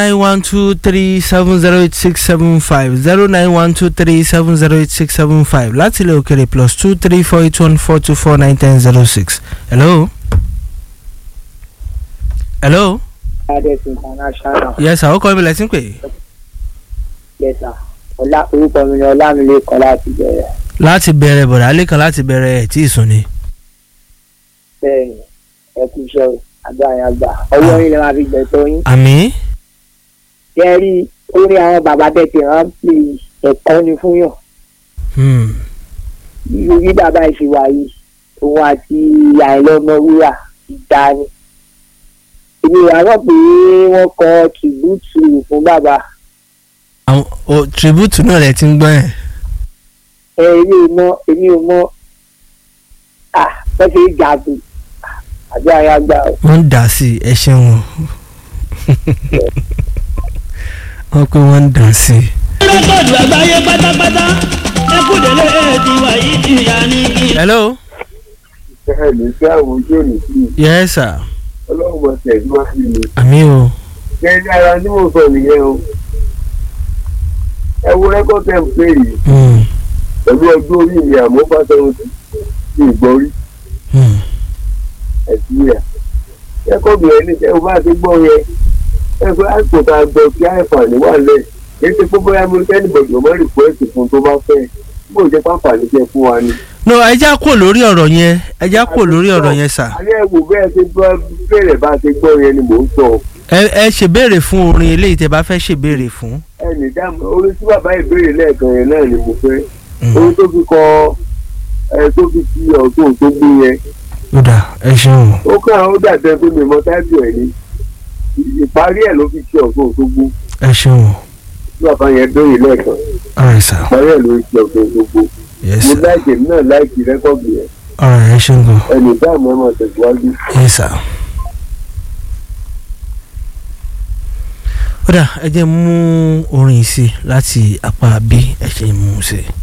nine one two three seven zero eight six seven five zero nine one two three seven zero eight six seven five láti ilẹ̀ òkèrè plus two three four eight one four two four nine ten zero six. hello. hello. Ades International. yes sir ó kọ́ mi lẹ́sìn pé Yes sir. Ọlá orúkọ mi ni Ọlámilékan láti bẹ̀rẹ̀. láti bẹ̀rẹ̀ bọ̀dá lẹ́kan láti bẹ̀rẹ̀ ẹ̀ tí ì sùn ni. Bẹ́ẹ̀ni, ẹ kú iṣẹ́ o, àgbà yẹn àgbà. Ọwọ́ yín lè máa fi gbẹ̀tọ́ yín. àmì Ṣé ẹ rí orí àwọn bàbá tẹ̀tì rán pé ẹ̀kọ́ ni fún yàn. hmm, Irú bí bàbá ìṣèwà yìí, òun àti àìlọ́mọ wúrà ìdá ni. Èmi wà rọ̀ pé wọ́n kọ tìbútù fún bàbá. àwọn o tribute náà rẹ̀ ti ń gbọ́ ẹ̀. Ẹ èmi ò mọ èmi ò mọ à wọ́n ṣe é jàdù. Àgbà yẹn àgbà o. wọ́n ń dà sí ẹ ṣeun o wọ́n pé wọ́n ń dà sí i. rẹ́kọ̀dù àgbáyé pátápátá ẹkúndélé ti wà yìí ti yà ní kí. hello. ẹnì sí àwọn ojú òní sí i yes sir ọlọ́run mọ̀ tẹ̀síwájú ni àmì o kẹ́ni ara tí mo sọ nìyẹn o ẹ wo rẹ́kọ̀d tẹ̀ ń pè yìí hmm, pẹ̀lú ọjọ́ orí mi àmọ́ fásitì ti ìgbọ́rí hmm, nàìjíríà rẹ́kọ̀dù yẹn ní ẹ bá ti gbọ́ yẹn ẹ fẹ́ àsìkò tá a gbọ́ kí àìfààní wà lẹ̀ kí ṣe pé bóyá mo kẹ́ni bọ̀dọ̀ mọ́ rìpọ́ẹ̀tì fún tó bá fẹ́ bó jẹ́ pàǹfààní jẹ́ fún wa ni. no ẹ já kò lórí ọ̀rọ̀ yẹn ẹ já kò lórí ọ̀rọ̀ yẹn sà alẹ́ ẹ wò bẹ́ẹ̀ ṣe gbọ́ bẹ̀rẹ̀ bá ti gbọ́ yẹn ni mò ń sọ ẹ ẹ ṣèbéèrè fún orin eléyìí tẹ bá fẹ́ ṣèbéèrè fún. ẹnì dáàmú orin tí bàbá ìbéèrè lẹ́ẹ̀kan yẹn náà ni mo fẹ́ Hmm, orin tó fi kọ ẹ tó fi ti ọ̀tún tó gbé yẹn ó dà ẹ ṣeun o ó kàn ó dàbẹ̀ pé mi mọ táìpì ẹ̀ ní ìparí ẹ̀ ló fi ti ọ̀tún tó gbó ẹ ṣeun o tí bàbá yẹn béèrè lẹ́ẹ̀kan alright sir ìparí ẹ̀ ló fi ti ọ̀tún tó gbó yes mo sir láìkè mi náà láìkè rẹ́kọ̀dù yẹn alright ẹ ṣeun gan ẹnì dáàmú ẹ̀ mọ̀ tẹ̀síwájú. yes sir. ó dà ẹ jẹ́ mú orin yìí sí láti apá bí ẹ ṣe mú un sí.